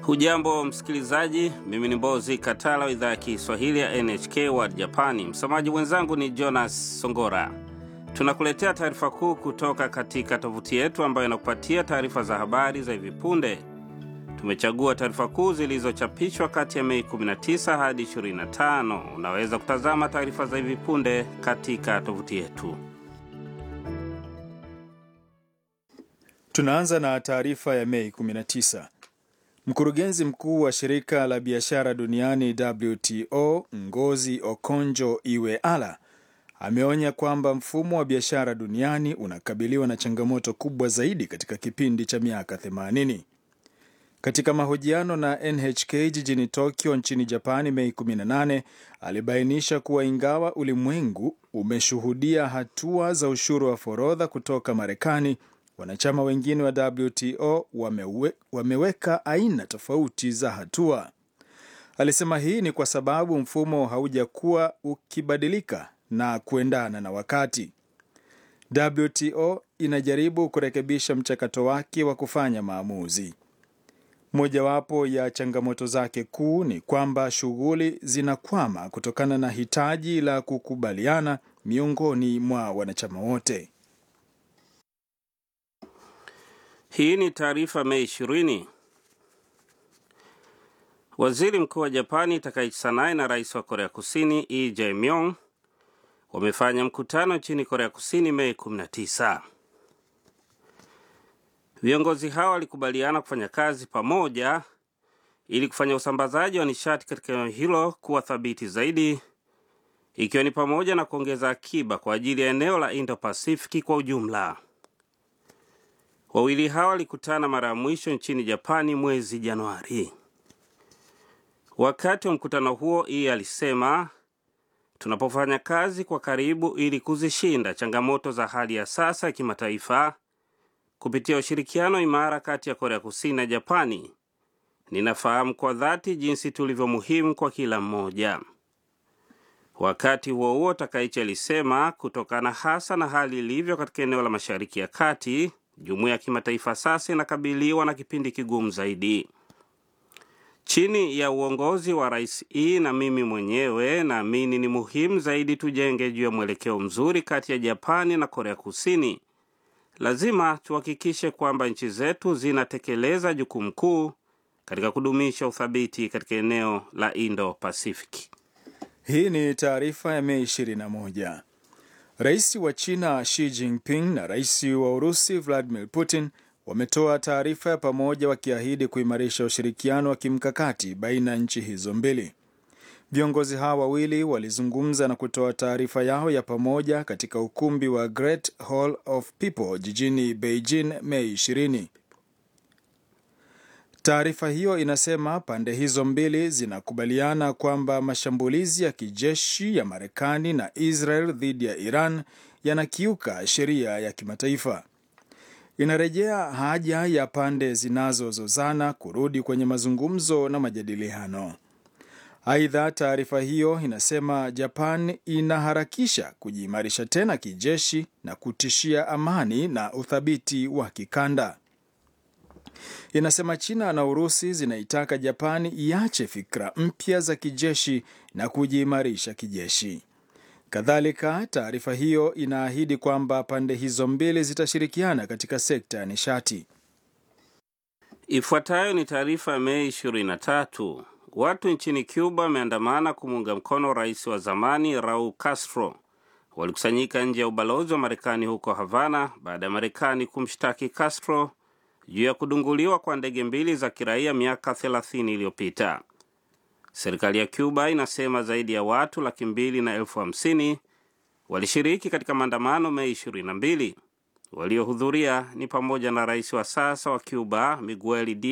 Hujambo msikilizaji, mimi ni Mbozi Katala wa idhaa ya Kiswahili ya NHK World Japani. Msomaji mwenzangu ni Jonas Songora. Tunakuletea taarifa kuu kutoka katika tovuti yetu ambayo inakupatia taarifa za habari za hivi punde. Tumechagua taarifa kuu zilizochapishwa kati ya Mei 19 hadi 25. Unaweza kutazama taarifa za hivi punde katika tovuti yetu. Tunaanza na taarifa ya Mei 19. Mkurugenzi mkuu wa shirika la biashara duniani WTO Ngozi Okonjo Iweala ameonya kwamba mfumo wa biashara duniani unakabiliwa na changamoto kubwa zaidi katika kipindi cha miaka 80. Katika mahojiano na NHK jijini Tokyo nchini Japani Mei 18, alibainisha kuwa ingawa ulimwengu umeshuhudia hatua za ushuru wa forodha kutoka Marekani, wanachama wengine wa WTO wamewe, wameweka aina tofauti za hatua. Alisema hii ni kwa sababu mfumo haujakuwa ukibadilika na kuendana na wakati. WTO inajaribu kurekebisha mchakato wake wa kufanya maamuzi. Mojawapo ya changamoto zake kuu ni kwamba shughuli zinakwama kutokana na hitaji la kukubaliana miongoni mwa wanachama wote. Hii ni taarifa Mei 20. Waziri mkuu wa Japani Takaichi Sanae na rais wa Korea Kusini Lee Jae-myung wamefanya mkutano nchini Korea Kusini Mei 19. Viongozi hao walikubaliana kufanya kazi pamoja ili kufanya usambazaji wa nishati katika eneo hilo kuwa thabiti zaidi, ikiwa ni pamoja na kuongeza akiba kwa ajili ya eneo la Indo-Pasifiki kwa ujumla. Wawili hao walikutana mara ya mwisho nchini Japani mwezi Januari. Wakati wa mkutano huo, Ii alisema, tunapofanya kazi kwa karibu ili kuzishinda changamoto za hali ya sasa ya kimataifa kupitia ushirikiano imara kati ya Korea Kusini na Japani, ninafahamu kwa dhati jinsi tulivyo muhimu kwa kila mmoja. Wakati huo huo, Takaichi alisema kutokana hasa na hali ilivyo katika eneo la Mashariki ya Kati, jumuiya ya kimataifa sasa inakabiliwa na kipindi kigumu zaidi. Chini ya uongozi wa Rais E na mimi mwenyewe, naamini ni muhimu zaidi tujenge juu ya mwelekeo mzuri kati ya Japani na Korea Kusini. Lazima tuhakikishe kwamba nchi zetu zinatekeleza jukumu kuu katika kudumisha uthabiti katika eneo la Indo-Pasifiki. Hii ni taarifa ya Mei 21. Rais wa China Xi Jinping na rais wa Urusi Vladimir Putin wametoa taarifa ya pamoja wakiahidi kuimarisha ushirikiano wa kimkakati baina ya nchi hizo mbili. Viongozi hawa wawili walizungumza na kutoa taarifa yao ya pamoja katika ukumbi wa Great Hall of People jijini Beijing Mei 20. Taarifa hiyo inasema pande hizo mbili zinakubaliana kwamba mashambulizi ya kijeshi ya Marekani na Israel dhidi ya Iran yanakiuka sheria ya kimataifa. Inarejea haja ya pande zinazozozana kurudi kwenye mazungumzo na majadiliano. Aidha, taarifa hiyo inasema Japan inaharakisha kujiimarisha tena kijeshi na kutishia amani na uthabiti wa kikanda. Inasema China na Urusi zinaitaka Japani iache fikra mpya za kijeshi na kujiimarisha kijeshi. Kadhalika, taarifa hiyo inaahidi kwamba pande hizo mbili zitashirikiana katika sekta ya nishati. Ifuatayo ni taarifa ya Mei 23. Watu nchini Cuba wameandamana kumuunga mkono rais wa zamani Raul Castro. Walikusanyika nje ya ubalozi wa Marekani huko Havana baada ya Marekani kumshtaki Castro juu ya kudunguliwa kwa ndege mbili za kiraia miaka 30 iliyopita. Serikali ya Cuba inasema zaidi ya watu laki mbili na elfu hamsini walishiriki katika maandamano Mei 22. Waliohudhuria ni pamoja na rais wa sasa wa Cuba Miguel